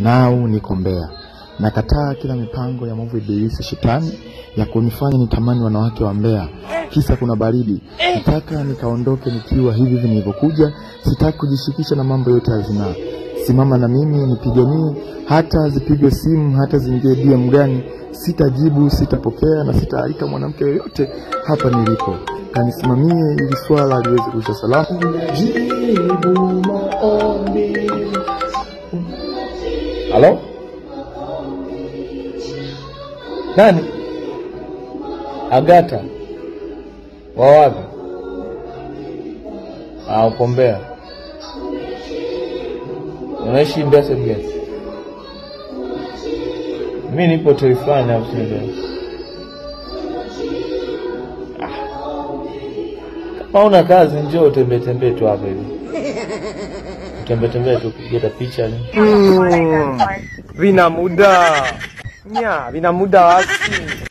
nau niko Mbeya. Nakataa kila mipango ya mwovu ibilisi shetani ya kunifanya nitamani wanawake wa Mbeya, kisa kuna baridi. Nataka nikaondoke nikiwa hivi hivi nilivyokuja. Sitaki kujishikisha na mambo yote ya zinaa. Simama na mimi nipiganie, hata zipigwe simu, hata ziingie DM gani, sitajibu, sitapokea na sitaalika mwanamke yoyote hapa nilipo. Kanisimamie ili swala liweze kuisha salama. Jibu maombi. Halo? Nani? Agata. Wa wapi? Ah, uko Mbeya. Unaishi Mbeya sehemu gani? Mi nipo hoteli fulani hapo chini Mbeya. Ah. Kama una kazi njoo tembee tembee tu hapa hivi. Tembee tembee tu kupiga picha ni. Mm, vina muda nya vina muda wasi